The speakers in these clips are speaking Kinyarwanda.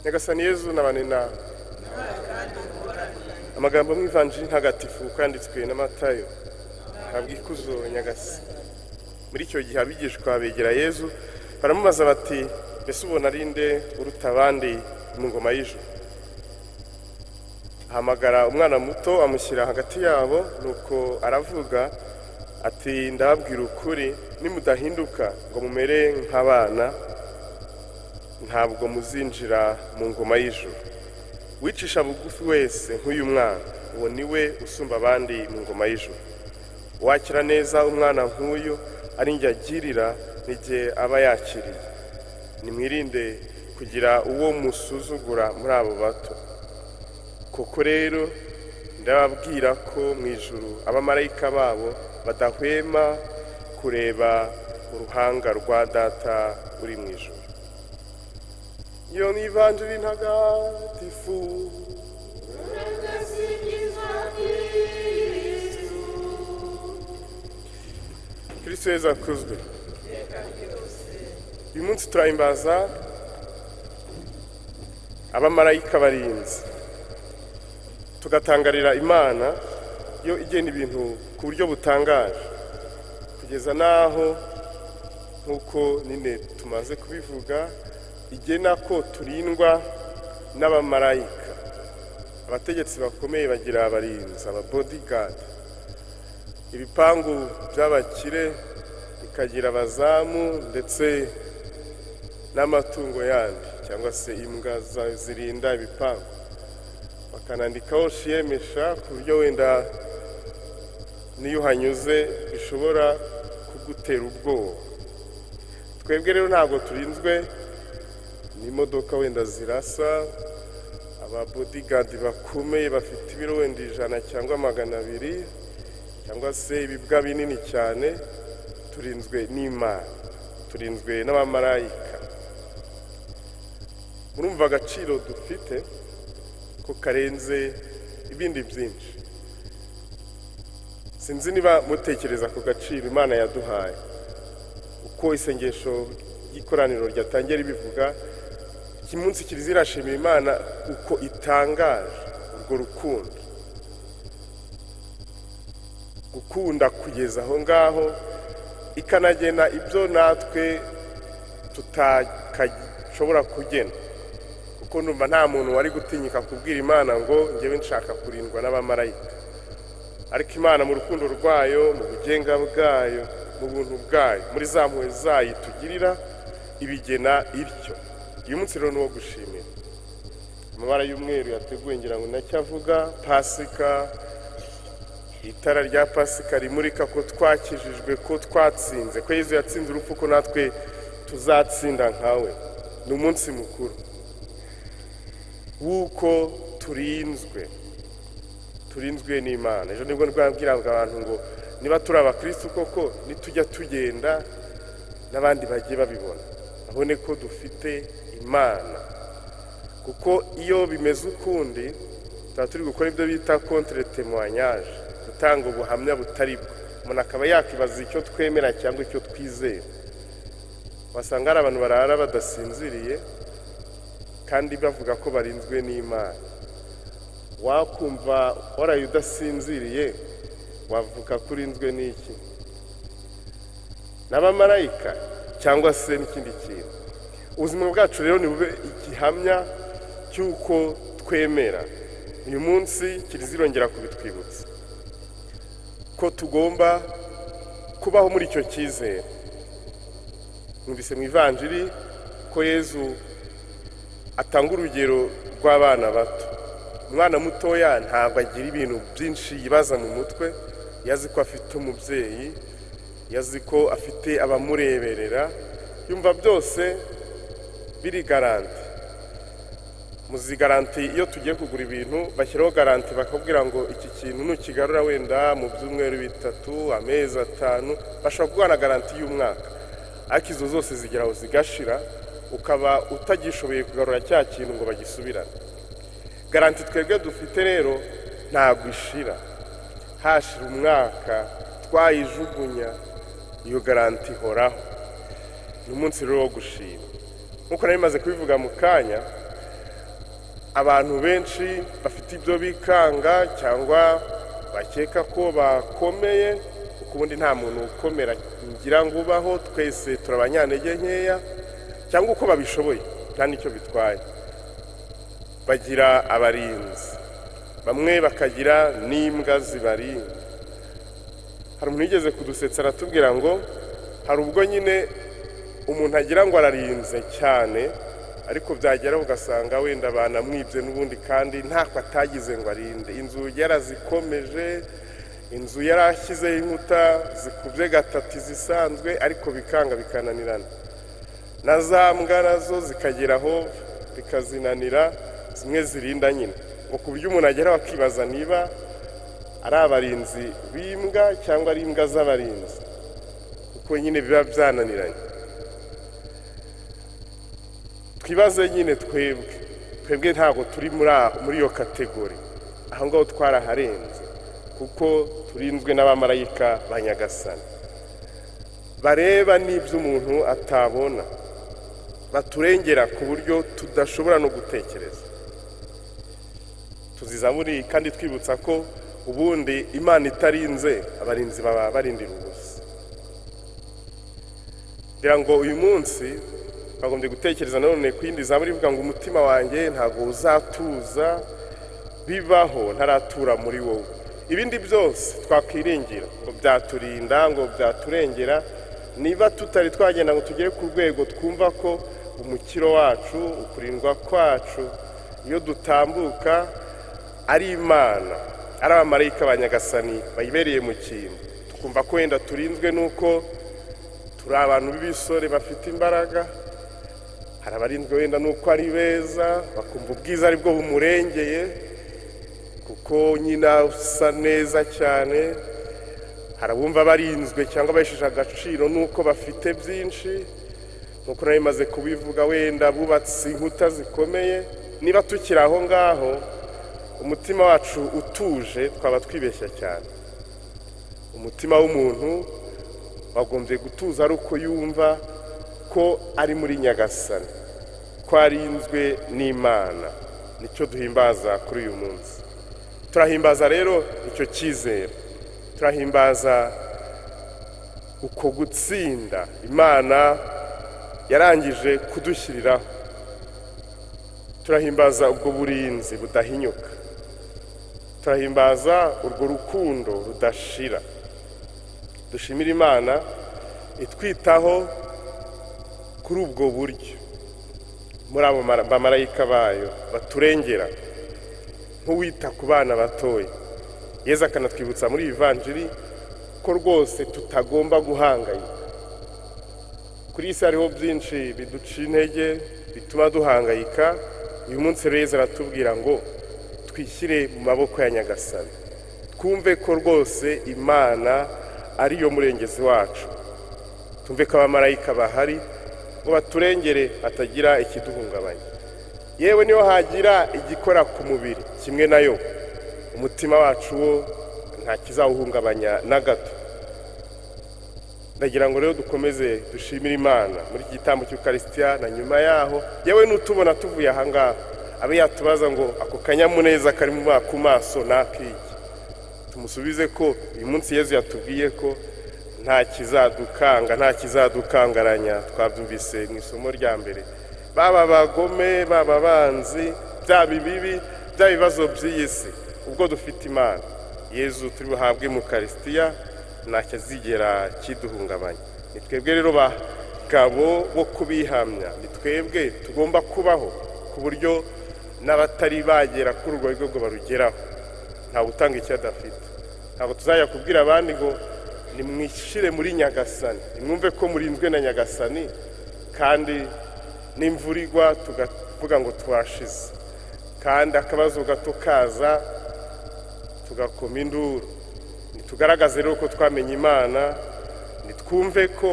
nyagasani yezu n'abantu inama amagambo mw'ivanjiri ntagatifu kanditswe na matayo ntabwo ikuzo nyagasi muri icyo gihe abigishwa begera yezu baramubaza bati mbese ubona ari nde uruta abandi mu ngoma y'ijoro ahamagara umwana muto amushyira hagati yabo nuko aravuga ati ndababwira ukuri nimudahinduka ngo mumere nk'abana ntabwo muzinjira mu ngoma y'ijoro wicisha bugufi wese nk'uyu mwana uwo niwe usumba abandi mu ngoma y'ijoro wakira neza umwana nk'uyu ari njye agirira n'igihe aba yakiriye nimwirinde kugira uwo musuzugura muri abo bato koko rero ndababwira ko mu ijoro abamarayika babo badahwema kureba uruhanga rwa data uri mu ijoro iyo ni ivanjiri ntagatifu kirisito yezu akuzwe uyu munsi turahimbaza abamarayika barinzi tugatangarira imana yo igena ibintu ku buryo butangaje kugeza n'aho nk'uko nyine tumaze kubivuga igena ko turindwa n'abamarayika abategetsi bakomeye bagira abarinzi ababodegadi ibipangu by'abakire bikagira abazamu ndetse n'amatungo yandi cyangwa se imbwa zirinda ibipangu bakanandikaho shiyemesha ku buryo wenda n'iyo uhanyuze bishobora kugutera ubwoba twebwe rero ntabwo turinzwe n'imodoka wenda zirasa ababodigadi bakomeye bafite ibiro wenda ijana cyangwa magana abiri cyangwa se ibibwa binini cyane turinzwe n'imana turinzwe n'abamarayika murumva agaciro dufite ko karenze ibindi byinshi sinzi niba mutekereza ku gaciro imana yaduhaye uko isengesho ry'ikoraniro ryatangiye ribivuga iki munsi kiriziya irashimira imana uko itangaje urwo rukundo gukunda kugeza aho ngaho ikanagena ibyo natwe tutashobora kugena kuko numva nta muntu wari gutinyika kubwira imana ngo njyewe nshaka kurindwa n'abamarayika ariko imana mu rukundo rwayo mu bugenga bwayo mu buntu bwayo muri za mpuwe zayo itugirira ibigena ityo uyu munsi rero ni uwo gushimira amabara y'umweru yateguwe ngira ngo nacyavuga pasika itara rya pasika rimurika ko twakijijwe ko twatsinze ko yezu yatsinze urupfu ko natwe tuzatsinda nkawe ni umunsi mukuru w'uko turinzwe turinzwe n'imana ejo nibwo rwabwiraga abantu ngo niba turi abakirisitu koko nitujya tugenda n'abandi bagiye babibona babone ko dufite imana kuko iyo bimeze ukundi tuba turi gukora ibyo bita kontire temuwanyaje gutanga ubuhamya butari bwo umuntu akaba yakibaza icyo twemera cyangwa icyo twizera wasanga hari abantu barara badasinziriye kandi bavuga ko barinzwe n'imana wakumva waraye udasinziriye wavuga ko urinzwe n'iki n'abamarayika cyangwa se n'ikindi kintu ubuzima bwacu rero ni bube igihamya cy'uko twemera uyu munsi kirizirongera kubitwibutsa ko tugomba kubaho muri icyo cyizere mwumvise mu ivanjiri ko yezu atanga urugero rw'abana bato umwana mutoya ntabwo agira ibintu byinshi yibaza mu mutwe yazi ko afite umubyeyi yazi ko afite abamureberera yumva byose biri garanti muzi garanti iyo tugiye kugura ibintu bashyiraho garanti bakabwira ngo iki kintu nukigarura wenda mu byumweru bitatu amezi atanu bashobora guhana garanti y'umwaka ariko izo zose zigeraho zigashira ukaba utagishoboye kugarura cya kintu ngo bagisubirane garanti twebwe dufite rero ntabwo ishira hashira umwaka twayijugunya iyo garanti ihoraho ni umunsi rero wo gushima nk'uko nari maze kubivuga mu kanya abantu benshi bafite ibyo bikanga cyangwa bakeka ko bakomeye kuko ubundi nta muntu ukomera ngira ngo ubaho twese turi abanyantege nkeya cyangwa uko babishoboye nta n'icyo bitwaye bagira abarinzi bamwe bakagira n'imbwa zibarinda hari umuntu wigeze kudusetsa aratubwira ngo hari ubwo nyine umuntu agira ngo ararinze cyane ariko byagera ugasanga wenda banamwibye n'ubundi kandi ntako atagize ngo arinde inzugi yarazikomeje inzu yari ashyizeho inkuta zikubye gatatu izisanzwe ariko bikanga bikananirana na za mbwa nazo zikagera aho bikazinanira zimwe zirinda nyine ngo ku buryo umuntu agera bakibaza niba ari abarinzi b'imbwa cyangwa ari imbwa z'abarinzi kuko nyine biba byananiranye twibaze nyine twebwe twebwe ntabwo turi muri iyo kategori aho ngaho twaraharenze kuko turinzwe n'abamarayika ba nyagasani bareba n'ibyo umuntu atabona baturengera ku buryo tudashobora no gutekereza tuzizaburi kandi twibutsa ko ubundi imana itarinze abarinzi baba barindira ubusa ngira ngo uyu munsi bagombye gutekereza nanone ku yindi zaburi ivuga ngo umutima wanjye ntabwo uzatuza bibaho ntaratura muri wowe ibindi byose twakwiringira ngo byaturinda ngo byaturengera niba tutari twagenda ngo tugere ku rwego twumva ko umukiro wacu ukurindwa kwacu iyo dutambuka ari imana ari abamarayika ba nyagasani bayibereye mu kintu tukumva ko wenda turinzwe n'uko turi abantu b'ibisore bafite imbaraga hari abarinzwe wenda nuko ari beza bakumva ubwiza ari bwo bumurengeye kuko nyine asa neza cyane hari abumva barinzwe cyangwa abahesheje agaciro nuko bafite byinshi nkuko nawe bimaze kubivuga wenda bubatse inkuta zikomeye niba tukiri aho ngaho umutima wacu utuje twaba twibeshya cyane umutima w'umuntu wagombye gutuza ari uko yumva ko ari muri nyagasani ko arinzwe n'imana nicyo duhimbaza kuri uyu munsi turahimbaza rero icyo cyizere turahimbaza uko gutsinda imana yarangije kudushyiriraho turahimbaza ubwo burinzi budahinyuka turahimbaza urwo rukundo rudashira dushimira imana itwitaho kuri ubwo buryo muri abo bamarayika bayo baturengera nk'uwita ku bana batoya yeza akanatwibutsa muri ivanjiri ko rwose tutagomba guhangayika kuri iyi si hariho byinshi biduca intege bituma duhangayika uyu munsi rero aratubwira ngo twishyire mu maboko ya nyagasani twumve ko rwose imana ariyo murengezi wacu tumve ko abamarayika bahari ngo baturengere hatagira ikiduhungabanya yewe niyo hagira igikora ku mubiri kimwe nayo umutima wacu wo nta kizawuhungabanya na gato ndagira ngo rero dukomeze dushimire imana muri iki gitambo cy'ukarisitiya na nyuma yaho yewe n'utubona tuvuye ahangaha abe yatubaza ngo ako kanyamuneza kari ku maso nakiki tumusubize ko uyu munsi yezu yatubwiye ko nta kizadukanga nta kizadukangaranya twabyumvise mu isomo rya mbere baba bagome baba abanzi byaba ibibi byaba ibibazo by'iyi si ubwo dufite imana yezu turi buhabwe mu karisitiya nta kizigera kiduhungabanya ni twebwe rero bagabo bo kubihamya ni twebwe tugomba kubaho ku buryo n'abatari bagera kuri urwo rwego barugeraho ntabwo utanga icyo adafite ntabwo tuzajya kubwira abandi ngo nimwishyire muri nyagasani nimwumve ko murinzwe na nyagasani kandi n'imvura igwa tugavuga ngo twashize kandi akabazo gato kaza tugakoma induru ntitugaragaze rero ko twamenye imana ntitwumve ko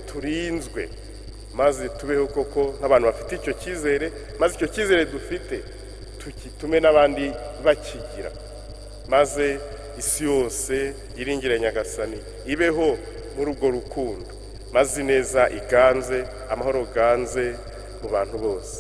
turinzwe maze tubeho koko nk'abantu bafite icyo cyizere maze icyo cyizere dufite tukitume n'abandi bakigira maze isi yose iringire nyagasani ibeho muri urwo rukundo maze ineza iganze amahoro ganze mu bantu bose